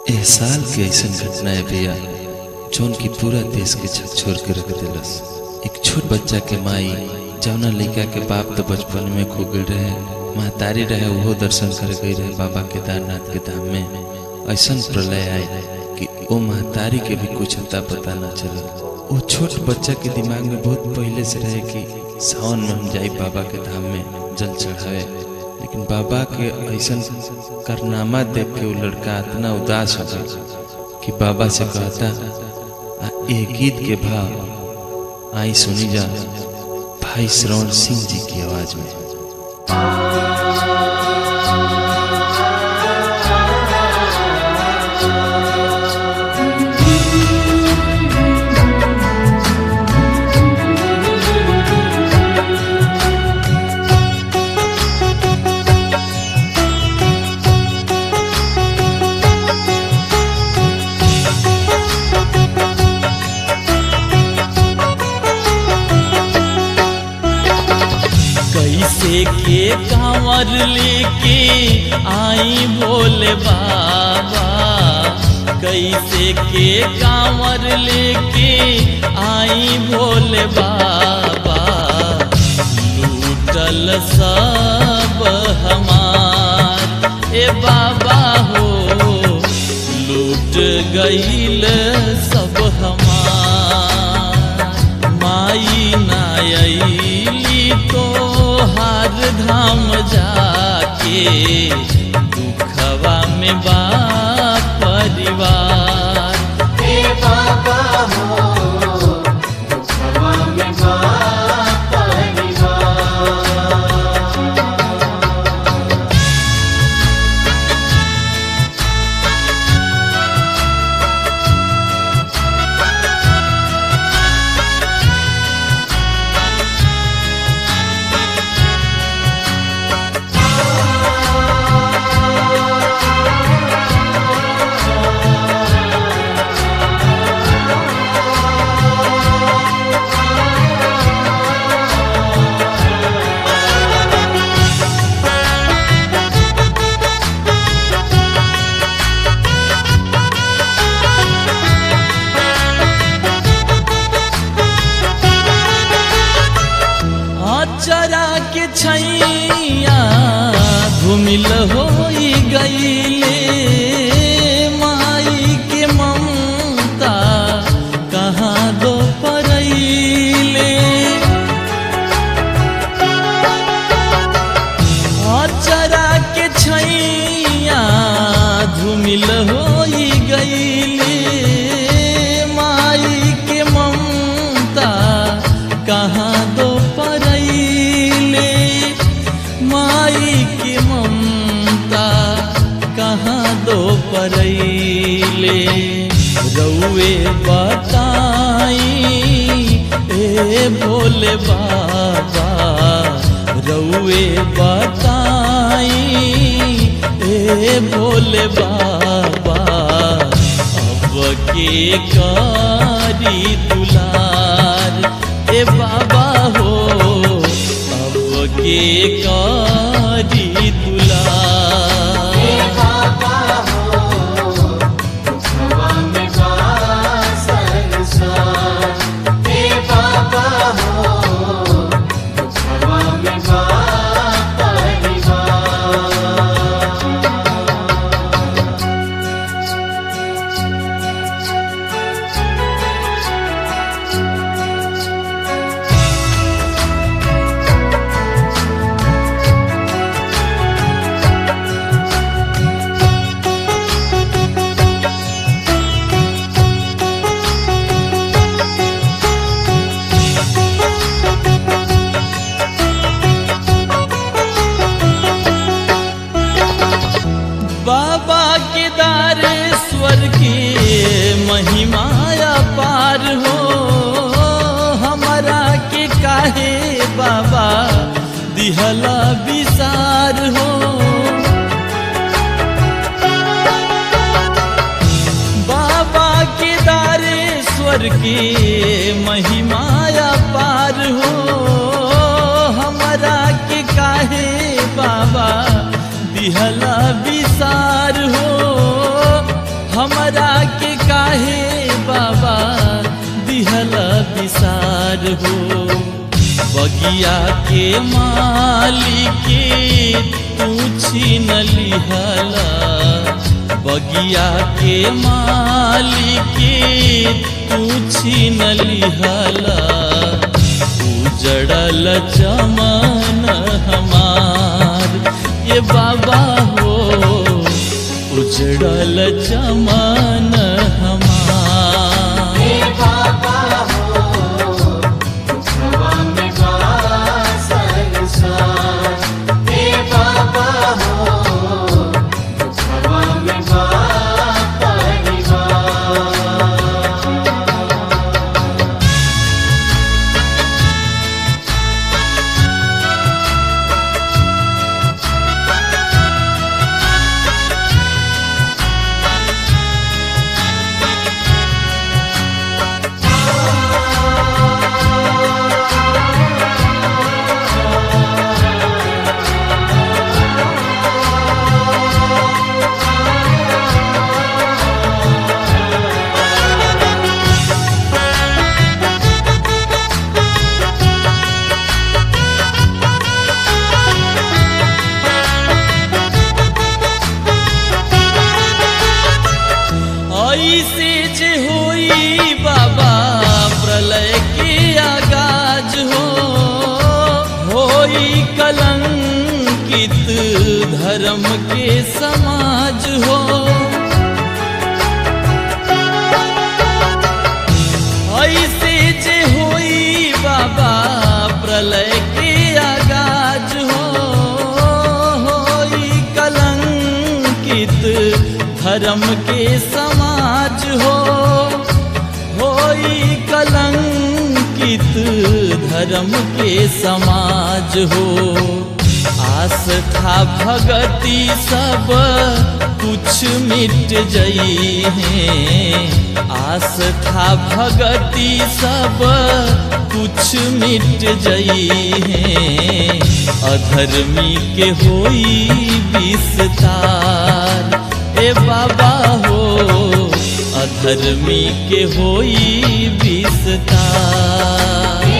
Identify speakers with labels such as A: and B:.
A: एह साल के ऐसन घटना है भैया जौन की पूरा देश के छोड़ के रख दिलस एक छोट बच्चा के माई जौना लड़का के बाप तो बचपन में खो गई रहे महतारी रहे वो दर्शन कर गई रहे बाबा केदारनाथ के धाम में ऐसन प्रलय आए कि वो महतारी के भी कुछ अता पता ना चले वो छोट बच्चा के दिमाग में बहुत पहले से रहे कि सावन में हम जाई बाबा के धाम में जल चढ़ावे लेकिन बाबा के ऐसन कारनामा देख के वो लड़का इतना उदास हो गया कि बाबा से कहता आ ए गीत के भाव आई सुनी जा भाई श्रवण सिंह जी की आवाज में
B: कैसे के कांवर लेके आई भोले बाबा कैसे के कांवर लेके आई भोले बाबा लूटल सब हमार ए बाबा हो लूट गईल सब हमार माई नायली तो हर धाम जाके दुखवा में बा परिवार
C: हे बाबा हो दुखवा में बा परिवार
B: अचरा के छैया घुमिल हो गईले माई के ममता कहाँ दो परैले अचरा के छैया धुमिल हो गईले माई के ममता कहाँ दो परैले माई के ममता कहाँ दो परैले रउए बताई ए भोले बाबा रउए बताई ए भोले बाबा अब के कारी दुलार ए बाबा हो अब के कारी दुलार
C: हे बाबा हो दुखवा में बा संसार हे बाबा हो दुखवा में बा परिवार
B: बाबा केदारेश्वर की महिमाया पार हो हमारा के काहे बाबा दिहला विसार हो बाबा केदारेश्वर की महिमाया पार हो हमारा के काहे बाबा दिहला विसार हो बगिया के मालिके तू छीन लिहला बगिया के मालिके तू छीन लिहला उजड़ल चमन हमार ये बाबा हो उजड़ल चमन हमार
C: हे बाबा हो दुखवा में बा संसार हे बाबा हो दुखवा में बा परिवार
B: ऐसे जे होई बाबा प्रलय के आगाज हो होई कलंकित धर्म के समाज हो ऐसे जे होई बाबा प्रलय के आगाज हो होई कलंकित धर्म के समाज हो होई कलंकित धर्म के समाज हो आस्था भगति सब कुछ मिट जई है आस्था भगति सब कुछ मिट जई है अधर्मी के होई विस्तार ए बाबा हो अधर्मी के होई विस्तार